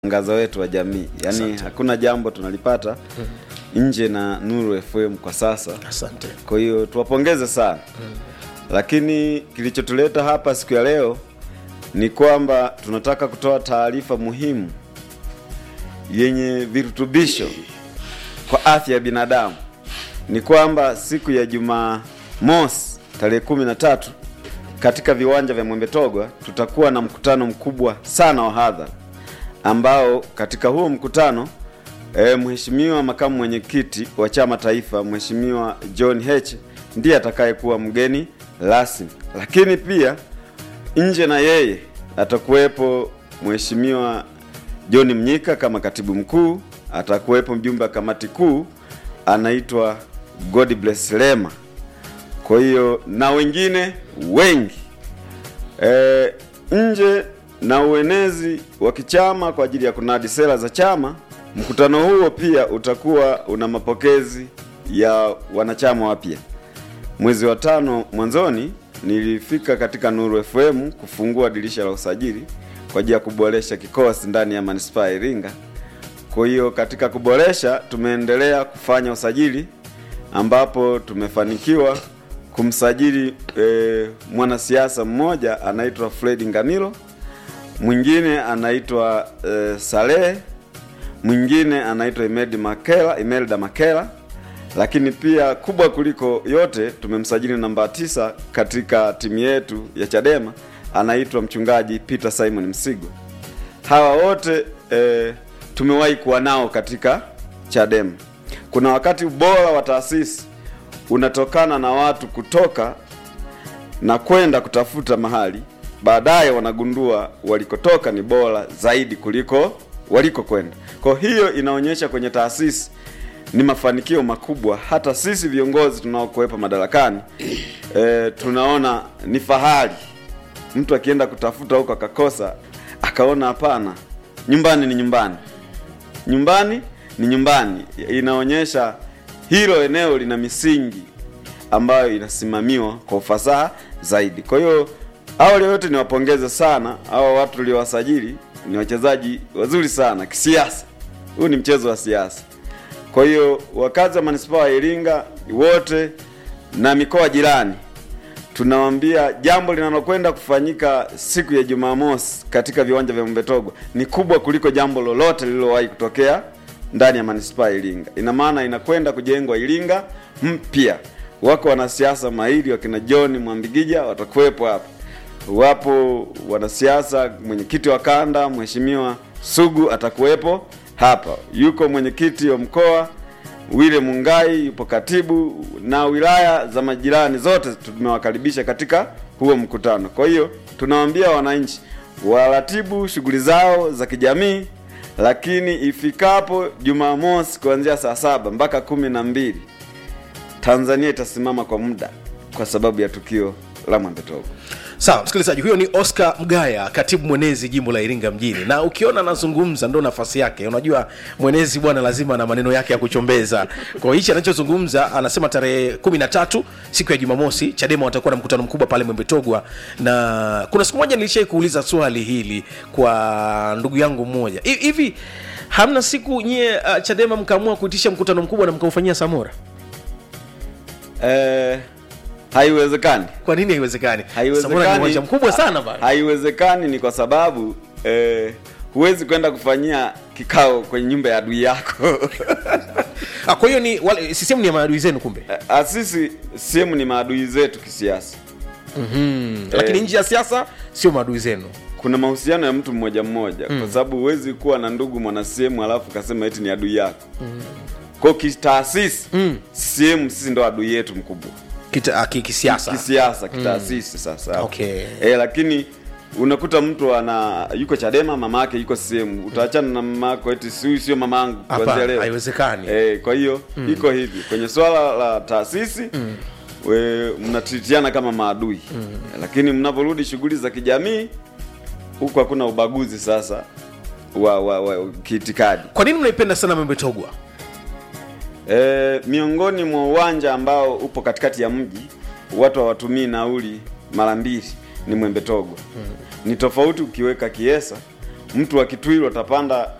mwangaza wetu wa jamii yaani Asante. hakuna jambo tunalipata nje na Nuru FM kwa sasa Asante. kwa hiyo tuwapongeze sana lakini kilichotuleta hapa siku ya leo ni kwamba tunataka kutoa taarifa muhimu yenye virutubisho kwa afya ya binadamu ni kwamba siku ya Jumamosi tarehe kumi na tatu katika viwanja vya Mwembetogwa tutakuwa na mkutano mkubwa sana wa hadhara ambao katika huo mkutano e, mheshimiwa makamu mwenyekiti wa chama taifa mheshimiwa John Heche ndiye atakayekuwa mgeni rasmi, lakini pia nje na yeye atakuwepo mheshimiwa John Mnyika kama katibu mkuu, atakuwepo mjumbe wa kamati kuu anaitwa God bless Lema. Kwa hiyo na wengine wengi e, nje na uenezi wa kichama kwa ajili ya kunadi sera za chama. Mkutano huo pia utakuwa una mapokezi ya wanachama wapya. Mwezi wa tano mwanzoni nilifika katika Nuru FM kufungua dirisha la usajili kwa ajili ya kuboresha kikosi ndani ya manispaa ya Iringa. Kwa hiyo katika kuboresha, tumeendelea kufanya usajili ambapo tumefanikiwa kumsajili e, mwanasiasa mmoja anaitwa Fred Ngamilo, mwingine anaitwa e, Saleh, mwingine anaitwa Imelda Makela, Imelda Makela, lakini pia kubwa kuliko yote tumemsajili namba tisa katika timu yetu ya Chadema anaitwa mchungaji Peter Simon Msigwa. Hawa wote e, tumewahi kuwa nao katika Chadema. Kuna wakati ubora wa taasisi unatokana na watu kutoka na kwenda kutafuta mahali, baadaye wanagundua walikotoka ni bora zaidi kuliko walikokwenda. Kwa hiyo inaonyesha kwenye taasisi ni mafanikio makubwa. Hata sisi viongozi tunaokuwepo madarakani e, tunaona ni fahari mtu akienda kutafuta huko akakosa, akaona hapana, nyumbani ni nyumbani, nyumbani ni nyumbani. Inaonyesha hilo eneo lina misingi ambayo inasimamiwa kwa ufasaha zaidi. Kwa hiyo awali yote niwapongeze sana hawa watu tuliowasajili, ni wachezaji wazuri sana kisiasa. Huu ni mchezo wa siasa. Kwa hiyo wakazi wa manispaa ya Iringa wote na mikoa jirani tunawaambia jambo linalokwenda kufanyika siku ya Jumamosi katika viwanja vya Mbetogwa ni kubwa kuliko jambo lolote lililowahi kutokea ndani ya manispaa ya Iringa. Ina maana inakwenda kujengwa Iringa mpya. Wako wanasiasa mahiri wakina John Mwambigija watakuwepo hapa, wapo wanasiasa, mwenyekiti wa kanda Mheshimiwa Sugu atakuwepo hapa, yuko mwenyekiti wa mkoa Wile Mungai yupo katibu na wilaya za majirani zote tumewakaribisha katika huo mkutano. Kwa hiyo tunawaambia wananchi waratibu shughuli zao za kijamii, lakini ifikapo Jumamosi kuanzia saa saba mpaka kumi na mbili Tanzania itasimama kwa muda kwa sababu ya tukio la Mwembetogwa. Sawa, msikilizaji, huyo ni Oscar Mgaya, katibu mwenezi jimbo la Iringa mjini, na ukiona anazungumza ndo nafasi yake. Unajua mwenezi bwana lazima na maneno yake ya kuchombeza. Kwa hiyo hichi anachozungumza, anasema tarehe kumi na tatu siku ya Jumamosi, Chadema watakuwa na mkutano mkubwa pale Mwembetogwa, na kuna siku moja nilishai kuuliza swali hili kwa ndugu yangu mmoja Hi- hivi, hamna siku nyie uh, Chadema mkaamua kuitisha mkutano mkubwa na mkaufanyia Samora? Eh, haiwezekani. Kwa nini haiwezekani? Samora ni Haiwezekani. uwanja mkubwa sana bana. Haiwezekani ni kwa sababu eh, huwezi kwenda kufanyia kikao kwenye nyumba ya adui yako. Ah, kwa hiyo ni wale CCM ni ya maadui zenu kumbe. Ah, Sisi sehemu ni maadui zetu kisiasa. lakini nje ya siasa sio maadui zenu Kuna mahusiano ya mtu mmoja mmoja, kwa sababu huwezi kuwa na ndugu mwana sehemu alafu kasema eti ni adui yako. Kwa kitaasisi CCM sisi ndo adui yetu mkubwa Kita, ah, ki- kisiasa kisiasa, kitaasisi sasa. Okay. Eh, lakini unakuta mtu ana yuko Chadema, mama yake yuko CCM, utaachana na mama yako eti si huyu sio mama yangu kuanzia hapana leo. haiwezekani Eh, kwa hiyo iko hivi kwenye swala la taasisi we mnatritiana kama maadui lakini mnaporudi shughuli za kijamii huku hakuna ubaguzi sasa wa, wa, wa kiitikadi. kwa nini mnaipenda sana Mwembetogwa E, miongoni mwa uwanja ambao upo katikati ya mji watu hawatumii nauli mara mbili ni Mwembetogwa. Ni tofauti ukiweka Kiesa mtu wa Kitwiru atapanda